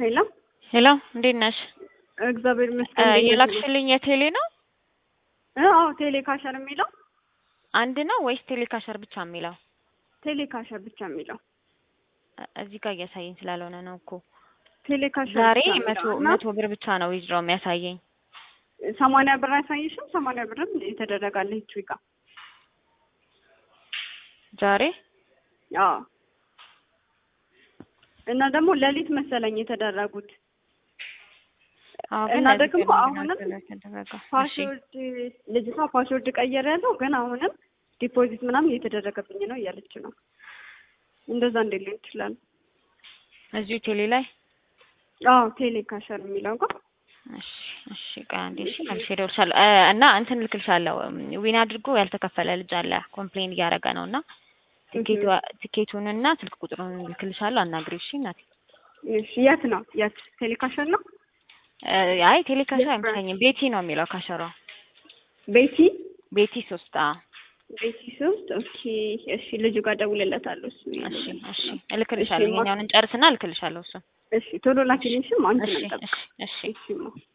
ሄሎ ሄሎ እንዴት ነሽ? እግዚአብሔር እ ይመስገን። እንዴት ነሽ? የላክሽልኝ የቴሌ ነው እ አዎ ቴሌ ካሸር የሚለው አንድ ነው ወይስ ቴሌ ካሸር ብቻ የሚለው? ቴሌ ካሸር ብቻ የሚለው እ እዚህ ጋር እያሳየኝ ስላልሆነ ነው እኮ ቴሌ ካሸር ዛሬ ብቻ የሚለው መቶ እና መቶ ብር ብቻ ነው ዊዝድሮ የሚያሳየኝ። ሰማንያ ብር አያሳይሽም? ሰማንያ ብርም የተደረጋለ ሂስትሪ ጋር ዛሬ አዎ እና ደግሞ ሌሊት መሰለኝ የተደረጉት አዎ ግን እና እዚህ ደግሞ ጋር አሁንም ምንድን ነው የተደረገው? እሺ ፓስወርድ ልጅቷ ፓስወርድ ቀየረ ያለው ግን አሁንም ዲፖዚት ምናምን እየተደረገብኝ ነው እያለች ነው። እንደዛ እንዴት ሊሆን ይችላል? እዚሁ ቴሌ ላይ አዎ ቴሌ ካሸር የሚለው ጋር እሺ እሺ ቆይ አንዴ እሺ መልሼ እደውልልሻለሁ እ እና እንትን እልክልሻለሁ ዊን አድርጎ ያልተከፈለ ልጅ አለ ኮምፕሌን እያደረገ ነው እና ትኬቱ ትኬቱንና ስልክ ቁጥሩን እልክልሻለሁ አናግሪው እሺ እናቴ እሺ የት ነው የት ቴሌ ካሸር ነው እ አይ ቴሌ ካሸር አይመስለኝም ቤቲ ነው የሚለው ካሸሯ ቤቲ ቤቲ ሶስት አዎ ቤቲ ሶስት ኦኬ እሺ ልጁ ጋር ደውልለታለሁ እሱ እሺ እሺ እልክልሻለሁ እሺ፣ ማ- ይኸኛውን እንጨርስና እልክልሻለሁ እሱን እሺ ቶሎ ላኪልኝሽም አንቺ እሺ ነበር እሺ እሺ እሺ ማ